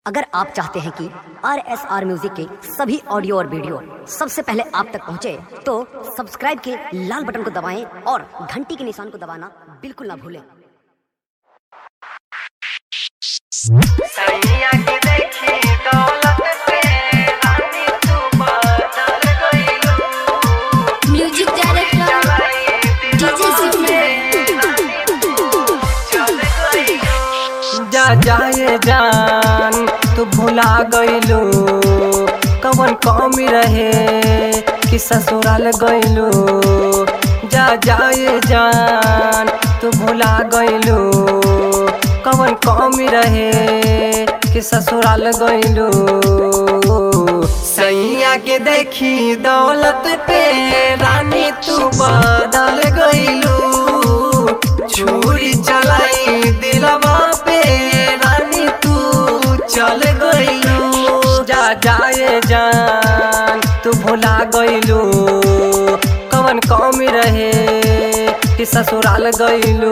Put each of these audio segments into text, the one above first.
अगर आप चाहते हैं कि आर एस आर म्यूजिक के सभी ऑडियो और वीडियो सबसे पहले आप तक पहुंचे, तो सब्सक्राइब के लाल बटन को दबाएं और घंटी के निशान को दबाना बिल्कुल ना भूलें सैया की देखी दौलत पे रानी तू बदल गईलू म्यूजिक डायरेक्टर चलाई डीजे दिलवा सिद्धू चल गईलू जा जाए जान तू भुला गईलू कवन कमी रहे कि ससुराल गईलू जा जाए जान तू भुला गईलू कवन कमी रहे कि ससुराल गईलू सैया के देखी दौलत पे रानी तू बदल गईलू छुरी चलाई दिलवा पे रानी तू चल गईलू जा जाए जान तू भुला गईलू कवन कमी रहे कि ससुराल गईलू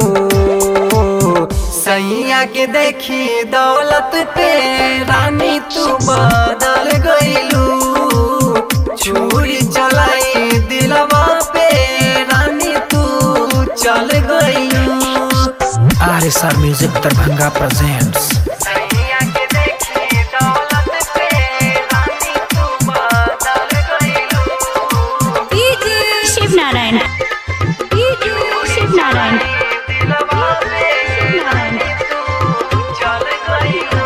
सैया के देखी दौलत पे रानी तू बदल गईलू छुरी चलाई दिलवा पे रानी तू चल गईलू R S R music Darbhanga presents सैया की देखी दौलत पे रानी तू बदल गईलू डीजे शिव नारायण डीजे शिव नारायण दिलवा पे रानी तू चल गईलू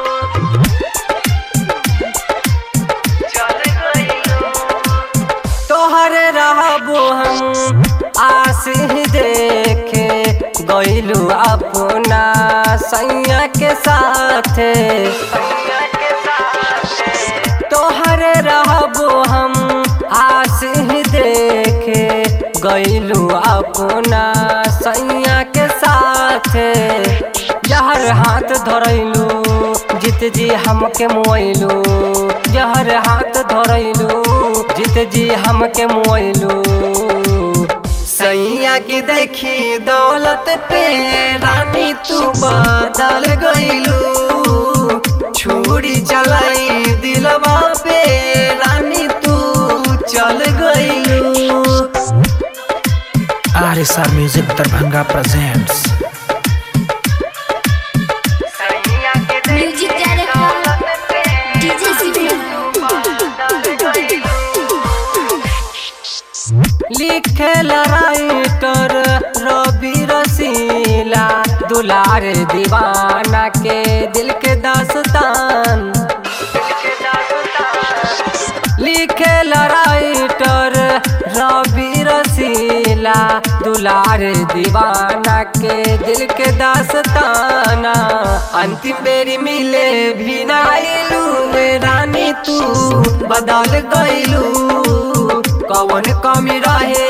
चल गईलू तोहरे रहबो हम आस ही देखे गईलू अपना सैया के साथे सैया के साथ तोहरे रहबो हम आस ही देखे गईलू अपना सैया के साथे जहर हाथ धरैलू जीत जी हमके मुआइलू जहर हाथ धरैलू जीत जी हमके मुआइलू सैया की देखी दौलत पे रानी तू बदल गईलू छुरी चलाई दिलवा पे रानी तू चल गईलू R S R music Darbhanga presents सैया की म्यूजिक देखी डायरेक्टर दौलत पे डीजे सिद्धू बदल गईलू लिखे राइटर रवि रसीला दुलार दीवाना के दिल के दास्तान लिखे राइटर रवि रसीला दुलार दीवाना के दिल के दास्ताना अंतिम बेरी मिले भी ना आइलू रानी तू बदल गईलू कवन कमी रहे